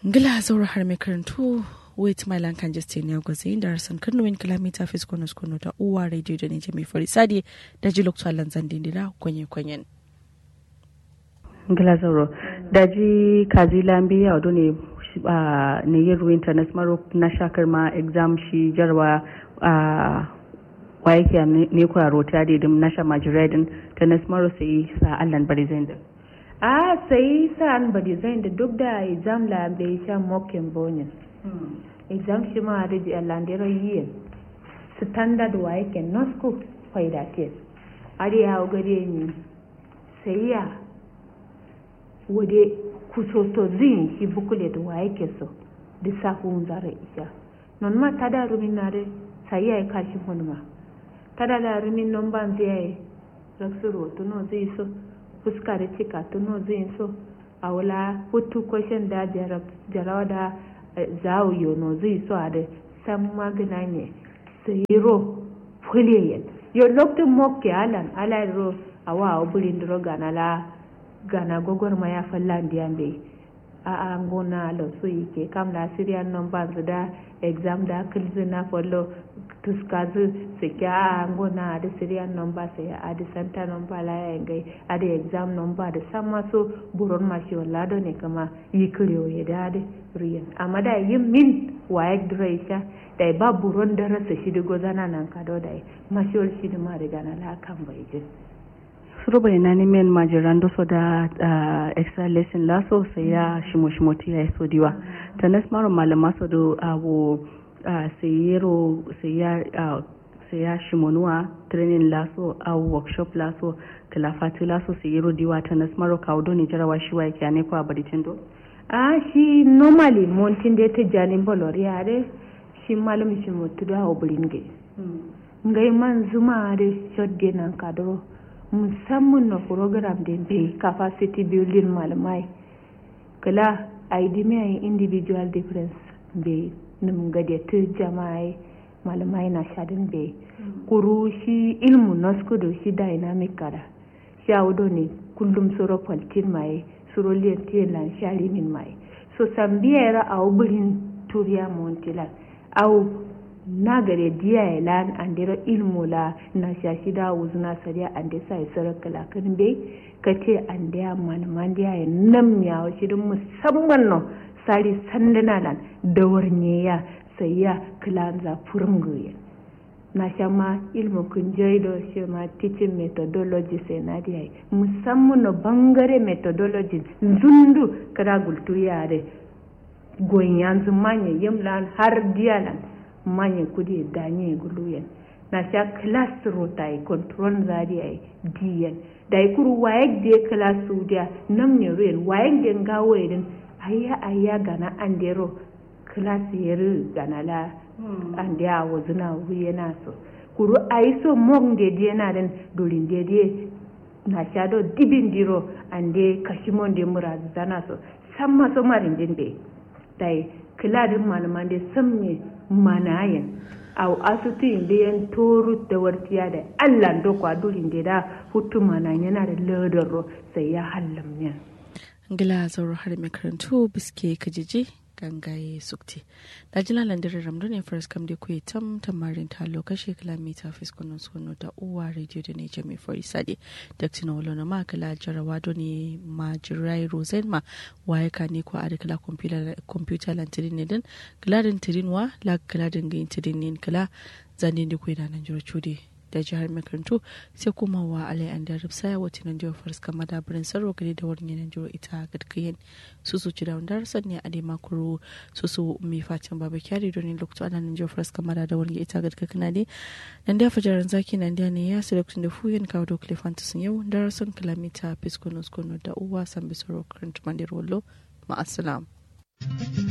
ngila zaura har mai karantu wait my land kan jeste ne gwaze inda harsan karnuwin kilomita fis kono kono da uwa radio da ne jami fari sadi da ji lokacin lanzan dindira kwenye kwenyen ngila zauro da ji kazi lambi ya wado ne ne yin ruwin ta nasmaro na shakar ma exam shi jarwa wa yake ne kwa rota da idim na sha majiradin ta nasmaro sai sa allan bari zai da a sai sa'an ba design da duk da exam la bai sha mokin bonus exam shi ma da ji alandero yiyen standard wa yake no school faida test ari ya gare ni sai ya wade kusoto zin shi bukule da wa yake so da safun zara isha non ma tada rumin na da sai ya kashi hunma tada da rumin non ban zai raksuro to no zai so fuska da cika tuno zai so a wula hutu kwashin da jarawa da zawo yono zai so a da san magana ne sayiro fuliyen yo lokacin mokke alan ala ro a wa burin duro gana la gana gogor ma ya fallan diyan bai a a ngona lo so yake kam la syrian number da exam da kilzina follow tuskazu sike a ngona da syrian number sai a da center number la ya ngai a da exam number da sama so buron ma shi wala do ne kama yi kriyo ya da da riyan amma da yin min waye draisha da ba buron da rasa shi da gozana nan ka do da ma shi wal shi da ma da gana la kan bai je suruba ina nemen majiran so da extra lesson laso sai ya shimo shimo ya yi so diwa tanas maro malama so do abu sayero sai ya shimonuwa training laso a workshop laso kalafatu laso sayero diwa tanas maro kawo ni jarawa shi wa yake ne kwa bari tindo a shi normally montin da ta janin bolori yare shi malam shi mutu da obirin ge ngai man zuma da shodde nan kadro musamman na program da bai capacity building malamai kala idea individual difference bai nim gadatu jama'i malamai na shadin bai kuru shi ilmu naskudu shi dynamic kada shi audo ne kullum soro kwaltin mai soro liyantiyan lan shari min mai so sambiyar a ubirin turiya montilan au na gare diya lan andira ilmu la na shashi da wuzuna sariya ande sai sarakala kan bai kace ande man man diya nam ya shi dun musamman no sari sandana lan da warnye ya sai ya kilanza furunguye na shama ilmu kun jaido shi ma teaching methodology sai na diya musamman no bangare methodology zundu kada gultu yare goyan zumanye yimlan har diya lan manye kudi danye guluyen na sha class rota yi control zari ai diyan da yi kuru wayek de class dia nam ne ruyen wayek de ngawo edin ayya ayya gana andero class yeru gana la ande a wazuna wuye na so kuru ayi so mong de de na den dolin de de na sha do dibin diro ande kashimon de mura zana so samma so marin din be dai kiladin malaman da san me manayen au asutu inda yan toru da wartiya da allah do kwa durin da hutu mana yana da ladaro sai ya hallam ne ngila zauro har mai karantu biske kajiji gangaye sukti da jila landirin ramdu ne faras kam da kuyi tam tamarin ta lokaci kilomita fiskunan sono da uwa radio da ne jami fari sadi da tina wala na ma kala jarawa do ne ma jirai rosen ma waye ka ne ko a da kala computer lantirin ne din kala din tirin wa la kala din gain tirin ne kala zanen da kuyi da nan jiro cude da jihar makarantu sai kuma wa alai an da ripsa ya wata nan jihar faris kama da birin sarro gari da wani yanan jihar ita gadkayen su su ci da wanda rasan ne a dai makuru su su mai facin babu kyari don lokacin ana nan jihar faris kama da wani ita gadkakana ne nan da fajaran zaki nan da ne ya su lokacin da fuyen kawo da kilifanta sun yau da rasan kilomita fiskonos kono da uwa san bisoro karanta mandir wallo ma'asalam.